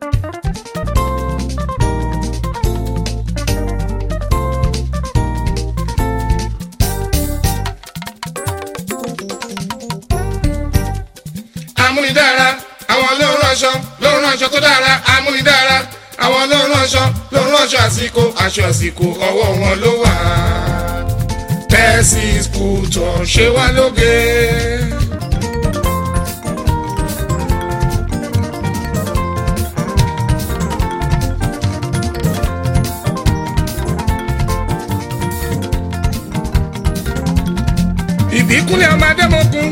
amúnidára àwọn ló ń ránṣọ ló ń ránṣọ tó dára amúnidára àwọn ló ń ránṣọ ló ń ránṣọ àsìkò aṣọ àsìkò ọwọ́ wọn ló wà. tẹ́sí skútọ̀ ṣe wá lóge. ìbíkúnlẹ̀ ọmọ adémọ́kun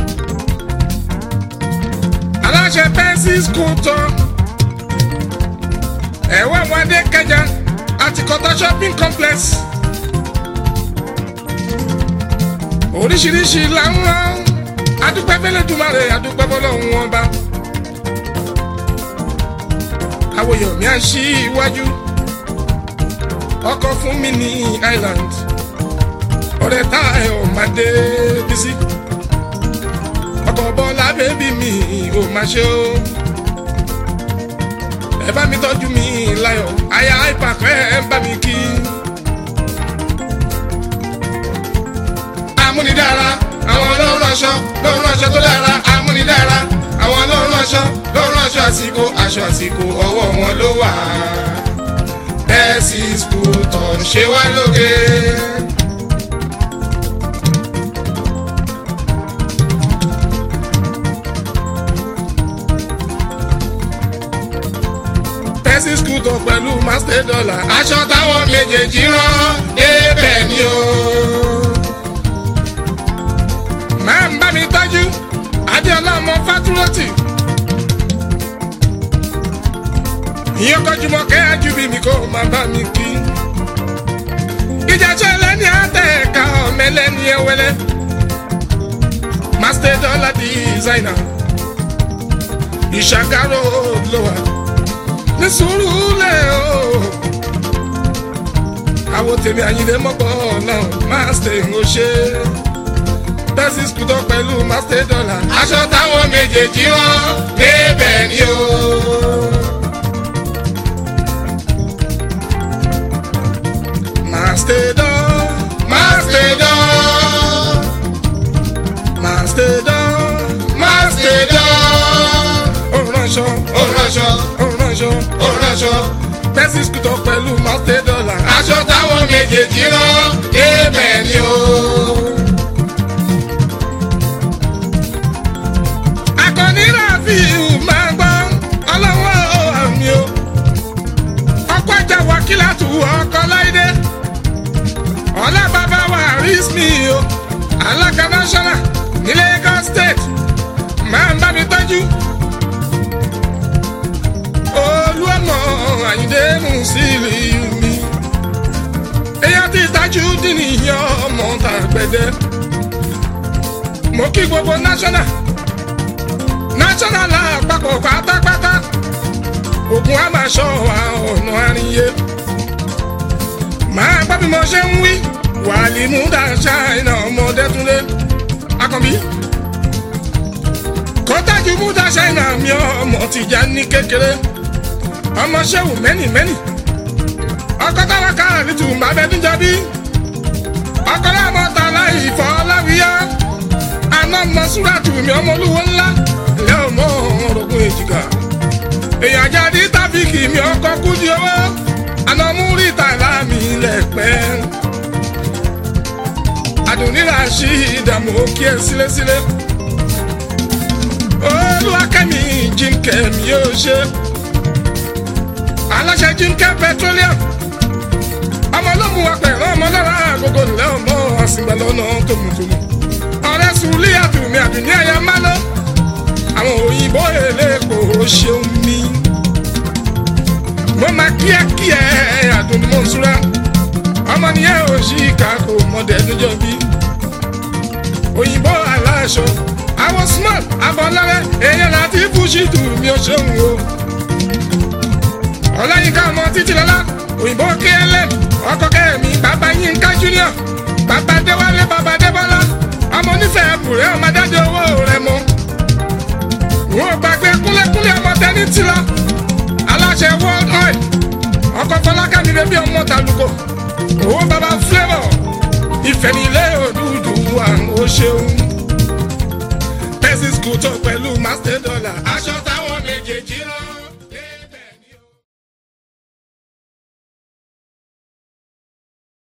aláṣẹ pẹ́ńsì skútọ̀ ẹ̀wọ̀n ọmọdé kẹjà àti kọta shopping complex oríṣiríṣi làwọn adúpẹ́ fẹ́lẹ́dùmarè adúpẹ́ fọlọ́hún ọba àwòyọ̀mí àṣì iwájú ọkọ̀ fún mi ní island ọ̀rẹ́ tá ẹ̀ ọ̀ máa dé bísí ọkọ̀ bọ́lá bébí mi ò máa ṣe ó ẹ bá mi tọ́jú mi láyọ̀ aya ìpàkọ́ ẹ bá mi kí. amúnidára àwọn ló ń ránṣọ ló ń ránṣọ tó dára amúnidára àwọn ló ń ránṣọ ló ń ránṣọ àsìkò aṣọ àsìkò ọwọ́ wọn ló wà. tẹ́sí skútọ̀ ń ṣe wá lóge. tẹ́sí skútọ̀ pẹ̀lú master dollar aṣọ táwọn méjèèjì rán débẹ̀ ni o. máa ń bá mi tọ́jú adéọlá ọmọ fátúrọ́tì. ìyẹn kọjúmọ́ kẹ́hà ju bí mi kó máa bá mi kí. ìjàjọ́ ẹlẹ́ni àtẹ̀ka ọ̀mẹ́lẹ́ni ẹwẹ́lẹ́. master dollar designer. ìṣàkárò ló wà ní sùúrù lẹ̀ o. àwọn tèmi àyìnlé mọ́gbọ́ náà master ń ṣe tẹ́sí skútọ̀ pẹ̀lú master dollar. aṣọ táwọn méjèèjì rán débẹ̀ ni o. master dollar master dollar master dollar master dollar. ó ránṣọ ó ránṣọ ó ránṣọ ó ránṣọ tẹ́sí skútọ̀ pẹ̀lú master dollar. aṣọ táwọn méjèèjì rán débẹ̀ ni o. akọni rafiu máa gbọ́ ọlọ́wọ́ àmì o ọkọ̀ ajá wákìlá tù ọkọ̀ láìdé ọ̀la bàbá wa rísmi o alága national ní Lagos state máa ń bá mi tọ́jú olú ọmọ àyíndé musili mi èèyàn ti tajú dín níyàn ọmọ tàgbẹ̀dẹ mo kí gbogbo national national àpapọ̀ pátápátá ogun a máa ṣọ́ wa ọ̀nà àríyé máa gbọ́ bí mo ṣe ń wí wàlí múdà ṣáìnà ọmọdé túnlé akànbí kọ́tájú múdà ṣáìnà mi ọmọ tìjà ní kékeré ọmọ ṣẹ́wù mẹ́nì mẹ́nì ọkọ táwa kára ní tùmbà bẹ́ẹ̀ níjọ bí ọkọ láàmú ọ̀tá láì fọ́ láwíyá àná mọ́súrà tùmí ọmọ olúwo ńlá ilé ọmọ orogún èjìká èèyàn jáde tábìkì mi ọkọ kújú owó àná mú ríta láàmì lẹ́pẹ́ àdùnnírà sí ìdààmú kí ẹ sílésílé olúwakẹ́mi jíǹkẹ́ mi yóò ṣe aláṣẹ jíǹkẹ́ petroleum ọmọ olómù apẹ̀rẹ̀ ọmọ lára àgógó ńlẹ̀ ọmọ àsìgbà lọ́nà tòmùtòmù ọ̀rẹ́ sùúlì àdùnmí àdùnní ẹ̀yà máa lọ àwọn òyìnbó eléèkó ṣeun mi. mo máa kíákíá àdùn mọ̀ nsúra ọmọ nìyẹn ò sí ìkàkó mọ̀dé níjọ́ bí. òyìnbó aláṣọ àwọn smart abọ́lárẹ́ èèyàn láti fúṣìtù mi ò ṣeun o. ọláyínká ọmọ títí lọ́lá òyìnbó klm ọkọ kẹrìnmí bàbá yínká junior bàbá déwálé bàbá débọ́lá ọmọ onífẹ̀ẹ́ bùrẹ́ ọmọ dájọ́ owó rẹ̀ mọ́ wọn gbàgbé kúlẹ̀kúlẹ̀ ọmọ tẹni ti lọ nílé bí ọmọ tàlùkò owó bàbá flavour ìfẹ́ nílé òdúdú wa ó ṣeun pẹ́sì skul tó pẹ̀lú master dollar aṣọ